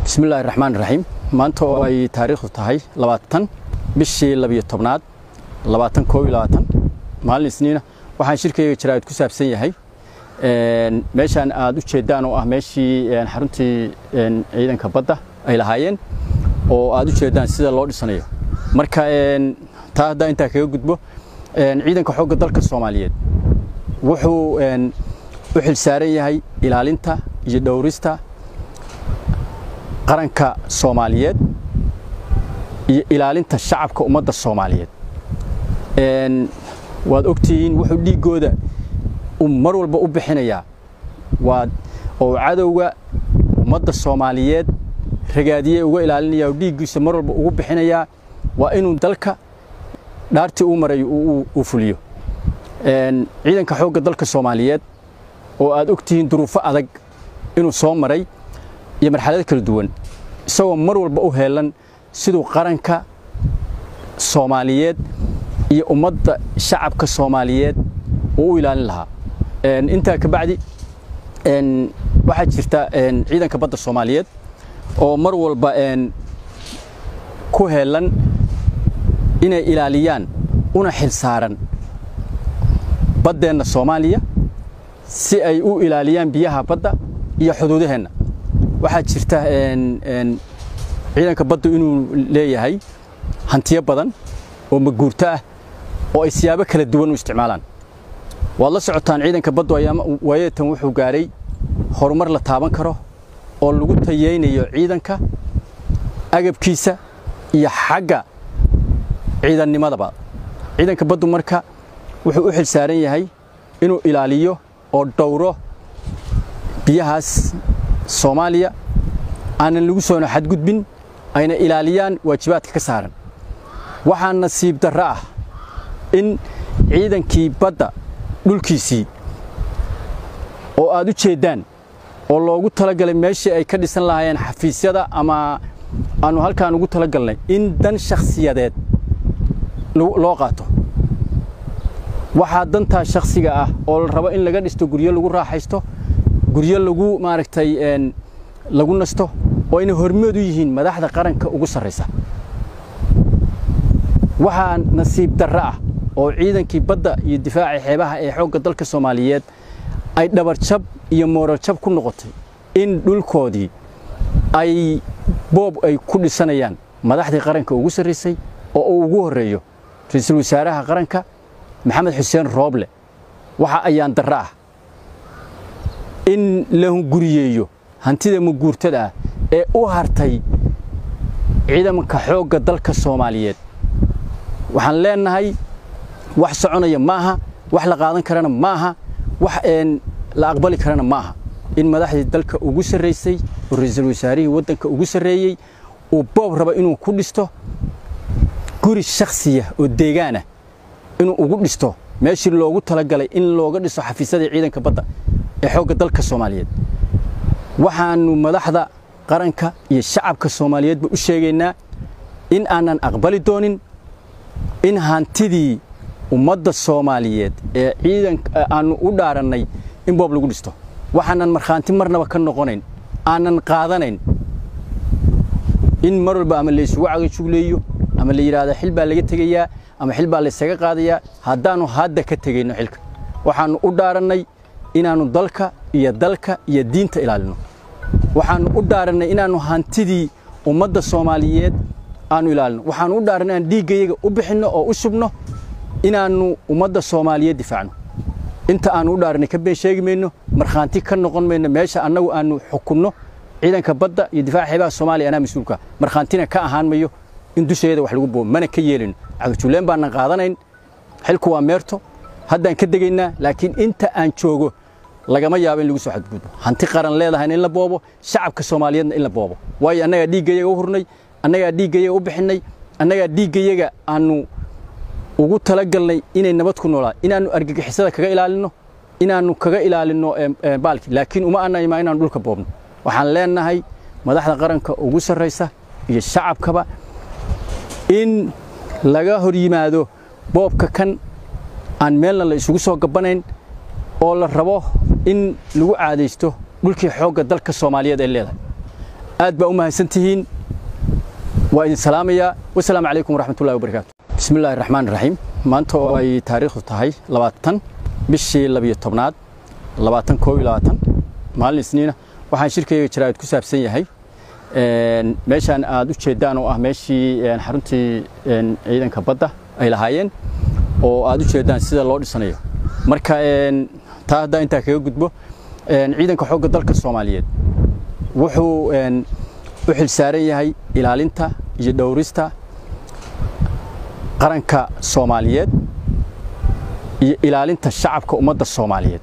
bismillahi raxmaan raxiim maanta oo ay taariikhdu tahay labaatan bishii labiyo tobnaad labaatan koob iyo labaatan maalin isniina waxaan shirkayga jaraa'id ku saabsan yahay meeshaan aad u jeeddaan oo ah meeshii xaruntii ciidanka badda ay lahaayeen oo aad u jeeddaan sida loo dhisanayo marka taa haddaa intaa kaga gudbo ciidanka xoogga dalka soomaaliyeed wuxuu u xilsaaran yahay ilaalinta iyo dhowrista qaranka soomaaliyeed iyo ilaalinta shacabka ummadda soomaaliyeed waad ogtihiin wuxuu dhiiggooda mar walba u bixinayaa waa oo cadowga ummadda soomaaliyeed ragaadiye uga ilaalinaya oo dhiiggiisa mar walba ugu bixinayaa waa inuu dalka dhaartii uu marayo uu fuliyo ciidanka xoogga dalka soomaaliyeed oo aad ogtihiin duruufo adag inuu soo maray iyo marxalado kala duwan isagoo mar walba u heelan siduu qaranka soomaaliyeed iyo ummadda shacabka soomaaliyeed uu u ilaalin lahaa intaa ka bacdi waxaa jirta ciidanka badda soomaaliyeed oo mar walba ku heelan inay ilaaliyaan una xilsaaran baddeenna soomaaliya si ay u ilaaliyaan biyaha badda iyo xuduudaheenna waxaa jirta ciidanka baddu inuu leeyahay hantiyo badan oo maguurto ah oo ay siyaabo kala duwan u isticmaalaan waad la socotaan ciidanka baddu waayadan wuxuu gaaray horumar la taaban karo oo lagu tayeynayo ciidanka agabkiisa iyo xagga ciidannimadaba ciidanka baddu marka wuxuu u xilsaaran yahay inuu ilaaliyo oo dhowro biyahaas soomaaliya aanan lagu soona xadgudbin ayna ilaaliyaan waajibaadka ka saaran waxaa nasiib darro ah in ciidankii badda dhulkiisii oo aad u jeeddaan oo loogu talagalay meeshii ay ka dhisan lahaayeen xafiisyada ama aanu halkaan ugu talagalnay in dan shakhsiyadeed loo qaato waxaa dantaa shakhsiga ah oo la rabo in laga dhisto guryo lagu raaxaysto guryo lagu maaragtay lagu nasto oo ayna hormood u yihiin madaxda qaranka ugu sarraysa waxaa nasiib darro ah oo ciidankii badda iyo difaaca xeebaha ee xoogga dalka soomaaliyeed ay dhabarjab iyo moorarjab ku noqotay in dhulkoodii ay boob ay ku dhisanayaan madaxdii qaranka ugu sarraysay oo uu ugu horreeyo ra-iisul wasaaraha qaranka maxamed xuseen rooble waxa ayaan darro ah in la hunguriyeeyo hantida muguurtada ah ee u hartay ciidanka xoogga dalka soomaaliyeed waxaan leenahay wax soconaya maaha wax la qaadan karana maaha wax la aqbali karana maaha in madaxdii dalka ugu sarraysay oo ra-iisul wasaarihii waddanka ugu sarreeyey uu boob rabo inuu ku dhisto guri shakhsiya oo deegaanah inuu ugu dhisto meeshii loogu talagalay in looga dhiso xafiisyadii ciidanka badda ee xoogga dalka soomaaliyeed waxaannu madaxda qaranka iyo shacabka soomaaliyeedba u sheegaynaa in aanan aqbali doonin in hantidii ummadda soomaaliyeed ee ciidanka aannu u dhaarannay in boob lagu dhisto waxaanan markhaanti marnaba ka noqonayn aanan qaadanayn in mar walba ama laysugu cagajugleeyo ama la yidhaahdo xil baa laga tegayaa ama xil baa laysaga qaadayaa haddaannu hadda ka tegayno xilka waxaannu u dhaarannay inaannu dalka iyo dalka iyo diinta ilaalino waxaannu u dhaarannay inaannu hantidii ummadda soomaaliyeed aannu ilaalino waxaannu u dhaarannay inaan dhiiggayaga u bixinno oo u shubno inaannu ummadda soomaaliyeed difaacno inta aannu u dhaarannay ka been sheegi mayno markhaanti ka noqon mayno meesha annagu aannu xukunno ciidanka badda iyo difaaca xeebaha soomaaliya anaa mas-uulka markhaantina ka ahaan mayo in dusheeda wax lagu boobo mana ka yeelino cagajulleen baanan qaadanayn xilku waa meerto haddaan ka degaynaa laakiin inta aan joogo lagama yaabo in lagu soo xadgudbo hanti qaran leedahayna in la boobo shacabka soomaaliyeedna in la boobo waayo annagaa dhiiggayaga u hurnay annagaa dhiiggayaga u bixinay annagaa dhiiggayaga aannu ugu talagalnay inay nabad ku noolaa inaannu argagixisada kaga ilaalinno inaannu kaga ilaalinno baalki laakiin uma anaymaa inaannu dhulka boobno waxaan leenahay madaxda qaranka ugu sarraysa iyo shacabkaba in laga hor yimaado boobka kan aan meelna la isugu soo gabbanayn oo la rabo in lagu caadaysto dhulkii xoogga dalka soomaaliyeed ay leedahay aad baa u mahadsantihiin waa idin salaamayaa wasalaamu calaykum waraxmatullahi wabarakaatu bismi illaahi raxmaan raxiim maanta oo ay taariikhdu tahay labaatan bishii labiyo tobnaad labaatan koob iyo labaatan maalin isniina waxaan shirkayga jaraa'id ku saabsan yahay meeshaan aad u jeeddaan oo ah meeshii xaruntii ciidanka badda ay lahaayeen oo aad u jeeddaan sida loo dhisanayo marka taa haddaa intaa kaga gudbo ciidanka xoogga dalka soomaaliyeed wuxuu u xilsaaran yahay ilaalinta iyo dhowrista qaranka soomaaliyeed iyo ilaalinta shacabka ummadda soomaaliyeed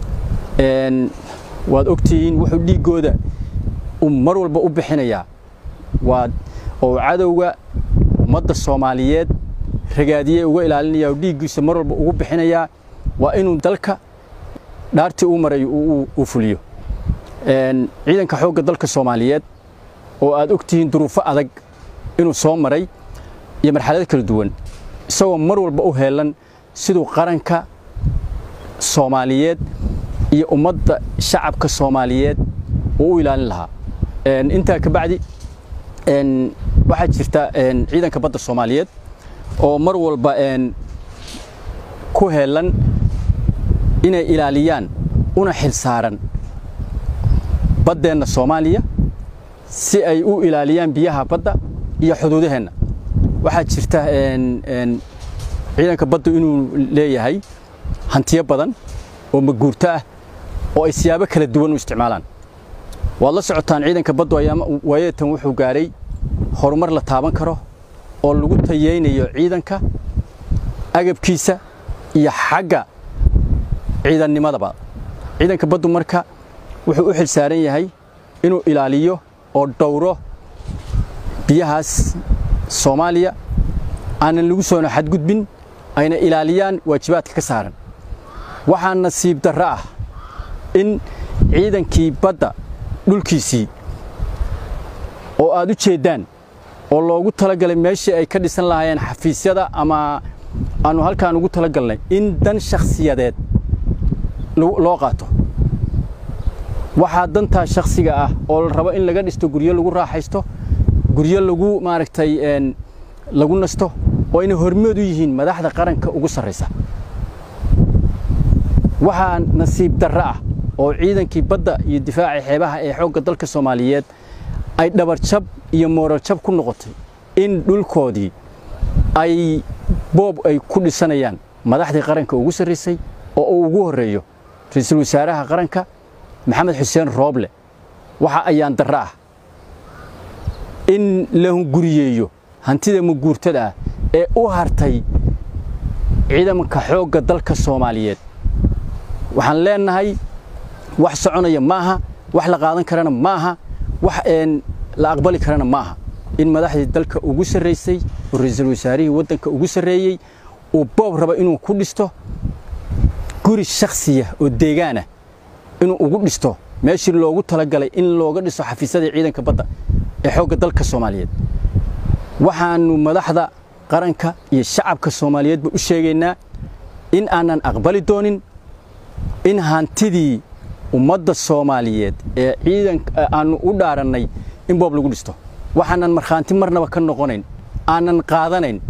waad ogtihiin wuxuu dhiiggooda mar walba u bixinayaa waa oo cadowga ummadda soomaaliyeed ragaadiyey uga ilaalinaya oo dhiiggiisa mar walba ugu bixinayaa waa inuu dalka dhaartii uu maray uu fuliyo ciidanka xoogga dalka soomaaliyeed oo aad ogtihiin duruufo adag inuu soo maray iyo marxalado kala duwan isagoo mar walba u heelan siduu qaranka soomaaliyeed iyo ummadda shacabka soomaaliyeed uu u ilaalin lahaa intaa ka bacdi waxaa jirta ciidanka badda soomaaliyeed oo mar walba ku heelan inay ilaaliyaan una xilsaaran baddeenna soomaaliya si ay u ilaaliyaan biyaha badda iyo xuduudaheenna waxaa jirta ciidanka baddu inuu leeyahay hantiyo badan oo maguurto ah oo ay siyaabo kala duwan u isticmaalaan waad la socotaan ciidanka baddu waayeetan wuxuu gaadhay horumar la taaban karo oo lagu tayeynayo ciidanka agabkiisa iyo xagga ciidannimadaba ciidanka baddu marka wuxuu u xilsaaran yahay inuu ilaaliyo oo dhowro biyahaas soomaaliya aanan lagu soona xadgudbin ayna ilaaliyaan waajibaadka ka saaran waxaa nasiib darro ah in ciidankii badda dhulkiisii oo aad u jeeddaan oo loogu talagalay meeshii ay ka dhisan lahaayeen xafiisyada ama aanu halkaan ugu talagalnay in dan shakhsiyadeed loo qaato waxaa dantaa shakhsiga ah oo la rabo in laga dhisto guryo lagu raaxaysto guryo lagu maaragtay lagu nasto oo ayna hormood u yihiin madaxda qaranka ugu sarraysa waxaa nasiib darro ah oo ciidankii badda iyo difaaca xeebaha ee xoogga dalka soomaaliyeed ay dhabarjab iyo moorarjab ku noqotay in dhulkoodii ay boob ay ku dhisanayaan madaxdii qaranka ugu sarraysay oo uu ugu horreeyo ra-iisul wasaaraha qaranka maxamed xuseen rooble waxa ayaan darro ah in la hunguriyeeyo hantida maguurtada ah ee u hartay ciidanka xoogga dalka soomaaliyeed waxaan leenahay wax soconaya maaha wax la qaadan karana maaha wax la aqbali karana maaha in madaxdii dalka ugu sarraysay oo ra-iisul wasaarihii waddanka ugu sarreeyey uu boob raba inuu ku dhisto guri shakhsiya oo deegaanah inuu ugu dhisto meeshii loogu talagalay in looga dhiso xafiisyadii ciidanka badda ee xoogga dalka soomaaliyeed waxaannu madaxda qaranka iyo shacabka soomaaliyeedba u sheegaynaa in aanan aqbali doonin in hantidii ummadda soomaaliyeed ee ciidanka aannu u dhaarannay in boob lagu dhisto waxaanan markhaanti marnaba ka noqonayn aanan qaadanayn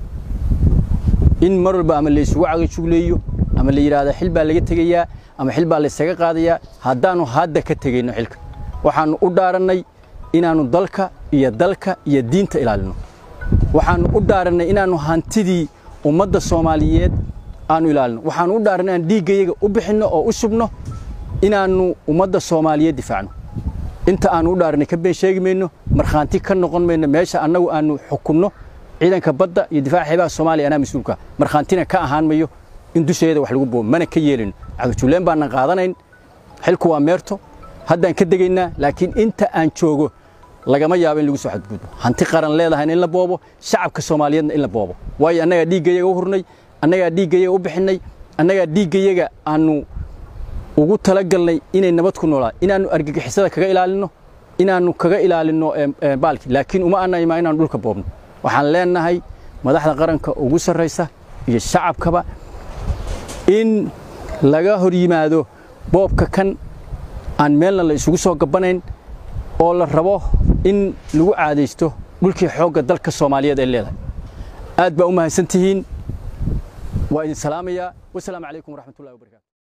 in mar walba ama laysugu cagajugleeyo ama la yidhaahdo xil baa laga tegayaa ama xil baa laysaga qaadayaa haddaannu hadda ka tegayno xilka waxaannu u dhaarannay inaannu dalka iyo dalka iyo diinta ilaalino waxaannu u dhaarannay inaannu hantidii ummadda soomaaliyeed aanu ilaalino waxaannu u dhaarannay inaan dhiiggayaga u bixinno oo u shubno inaannu ummadda soomaaliyeed difaacno inta aannu u dhaarannay ka been sheegi mayno markhaanti ka noqon mayno meesha annagu aannu xukunno ciidanka badda iyo difaaca xeebaha soomaaliya anaa mas-uulka markhaantina ka ahaan mayo in dusheeda wax lagu boobo mana ka yeelino cagajuuleen baanan qaadanayn xilku waa meerto haddaan ka degaynaa laakiin inta aan joogo lagama yaabo in lagu soo xadgudbo hanti qaran leedahayna in la boobo shacabka soomaaliyeedna in la boobo waayo annagaa dhiiggayaga u hurnay annagaa dhiiggayaga u bixinay annagaa dhiiggayaga aannu ugu talagalnay inay nabad ku noolaan inaannu argagixisada kaga ilaalinno inaannu kaga ilaalinno baalki laakiin uma ana imaa inaannu dhulka boobno waxaan leenahay madaxda qaranka ugu sarraysa iyo shacabkaba in laga hor yimaado boobka kan aan meelna la isugu soo gabbanayn oo la rabo in lagu caadaysto dhulkii xoogga dalka soomaaliyeed ay leedahay aad baa u mahadsan tihiin waa idin salaamayaa wasalaamu calaykum waraxmatullahi wabarakatu